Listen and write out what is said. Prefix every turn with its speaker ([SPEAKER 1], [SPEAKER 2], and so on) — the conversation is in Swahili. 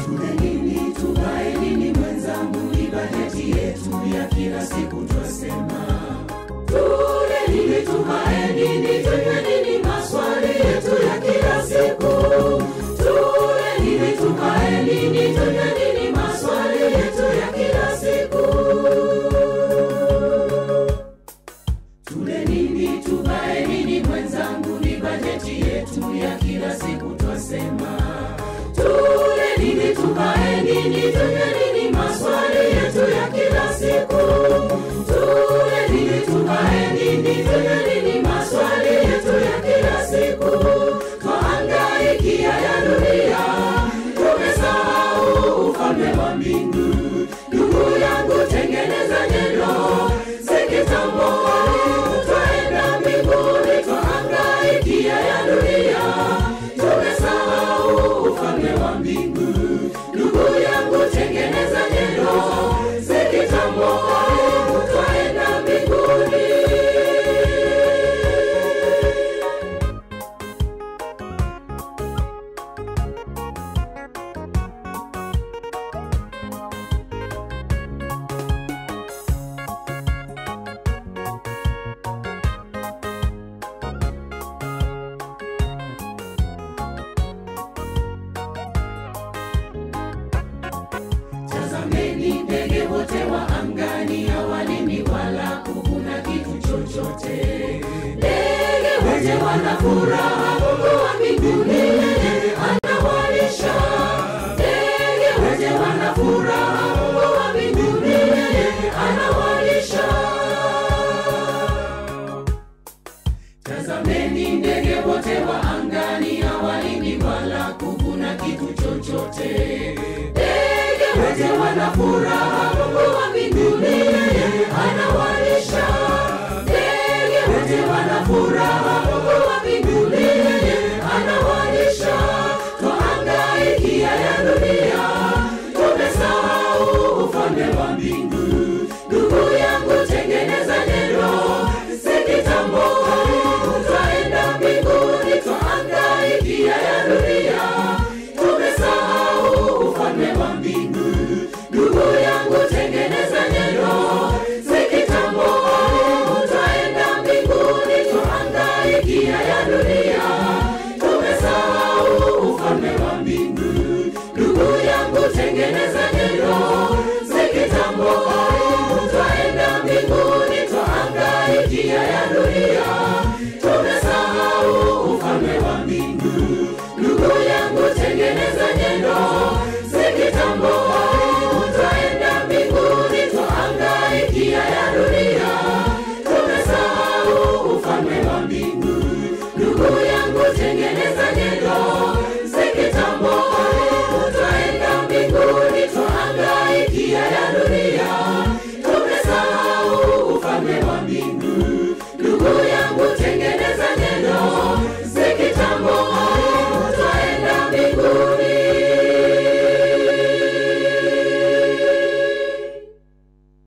[SPEAKER 1] Tule nini, tuvae nini mwenzangu, ni bajeti yetu ya kila siku twasema. Tule nini, tuvae nini, tunywe nini, maswali yetu ya kila siku. Tule nini, tuvae nini, tunywe nini, maswali yetu ya kila siku. Tule nini, tuvae nini mwenzangu, ni bajeti yetu ya kila siku twasema. Tule nini, tuvae nini, tunywe nini, maswali yetu ya kila siku. Tule nini, tuvae nini, tunywe nini, maswali yetu ya kila siku. Twahangaikia ya dunia, tumesahau ufalme wa mbingu. Ndugu yangu, tengeneza nyendo, si kitambo twaenda mbinguni, twahangaikia ya dunia, tumesahau ufalme wa mbingu. Ndugu yangu, tengeneza nyendo, si kitambo twaenda mbinguni. Tazameni ndege wote wa angani, hawalimi wala kuvuna kitu chochote. Ndege wote wana furaha, Mungu wa mbinguni yeye anawalisha. Ndege wote wana furaha, Mungu wa mbinguni yeye anawalisha. Tazameni ndege wote wa angani, hawalimi wala kuvuna kitu chochote. Ndege wote wana furaha, Mungu wa mbinguni yeye anawalisha. Ndege wote wana furaha, Mungu wa mbinguni yeye anawalisha. Twahangaikia ya dunia, tumesahau ufalme wa mbingu. Ndugu yangu, tengeneza nyendo, si kitambo twaenda mbinguni. Twahangaikia ya dunia, tumesahau ufalme wa mbingu. Ndugu yangu, tengeneza nyendo, si kitambo twaenda mbinguni. Twahangaikia ya dunia, tumesahau ufalme wa mbingu. Ndugu yangu, tengeneza nyendo, si kitambo twaenda mbinguni. Twahangaikia ya dunia, tumesahau ufalme wa mbingu. Ndugu yangu, tengeneza nyendo, si kitambo twaenda mbinguni. Twahangaikia ya dunia, tumesahau ufalme wa mbingu. Ndugu yangu, tengeneza nyendo, si kitambo twaenda mbinguni. Twahangaikia ya dunia, tumesahau ufalme wa mbingu.